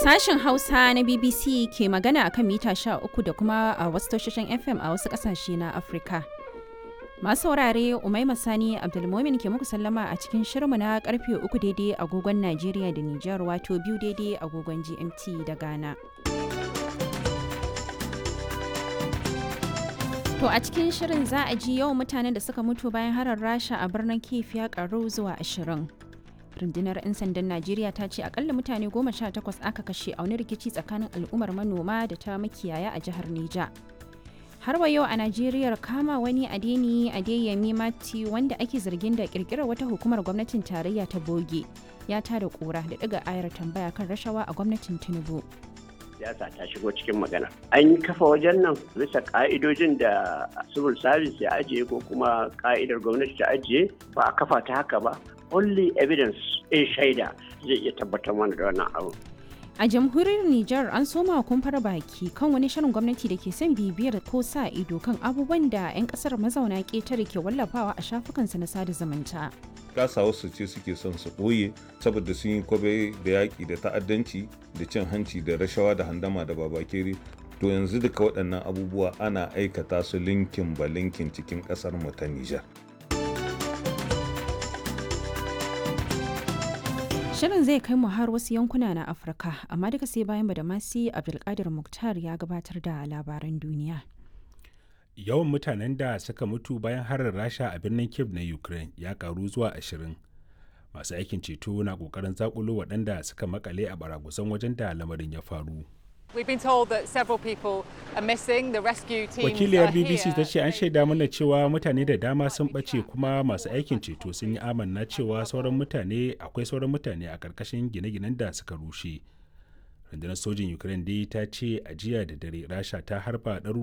Sashen Hausa na BBC ke magana akan mita 13 da kuma a wasu tashoshin FM a wasu ƙasashe na Afirka. Masu saurare Umaima Sani Abdulmomin ke muku sallama a cikin shirmu na karfe uku daidai agogon Najeriya da Nijar wato biyu daidai agogon GMT da Ghana. To a cikin shirin za a ji yawan mutanen da suka mutu bayan harar Rasha a birnin Kiev ya karu zuwa ashirin. rundunar 'yan sandan najeriya ta ce akalla mutane goma sha takwas aka kashe a wani rikici tsakanin al'ummar manoma da ta makiyaya a jihar neja har wa yau a najeriya kama wani adeni adeyemi mati wanda ake zargin da kirkirar wata hukumar gwamnatin tarayya ta boge ya tada kura da daga ayar tambaya kan rashawa a gwamnatin tinubu siyasa ta shigo cikin magana an yi kafa wajen nan bisa ka'idojin da civil service ya ajiye ko kuma ka'idar gwamnati ta ajiye ba a kafa ta haka ba only evidence in shaida zai iya tabbatar mana da wannan abu. A jamhuriyar Nijar an soma kumfar baki kan wani shirin gwamnati da ke son bibiyar ko sa ido kan abubuwan da 'yan kasar mazauna ƙetare ke wallafawa a shafukansu na sada zumunta. kasa wasu ce suke son su ɓoye saboda sun yi kwabe da yaƙi da ta'addanci da cin hanci da rashawa da handama da babakere to yanzu duka waɗannan abubuwa ana aikata su linkin ba linkin cikin ƙasar mu ta Nijar. Shirin zai kai mu har wasu yankuna na Afirka, amma duka sai bayan Badamasi Abdulkadir Muktar ya gabatar da labaran duniya. Yawan mutanen da suka mutu bayan harin Rasha a birnin Kiev na Ukraine ya karu zuwa ashirin. Masu aikin ceto na kokarin zakulo waɗanda suka makale a baragusan wajen da lamarin ya faru. Wakiliyar BBC ta ce an shaida mana cewa mutane da dama sun ɓace kuma masu aikin ceto sun yi amanna cewa sauran mutane akwai sauran mutane a ƙarƙashin gine-ginen da suka rushe. Rundunar sojin Ukraine dai ta ce a jiya da dare Rasha ta harba ɗaruruwan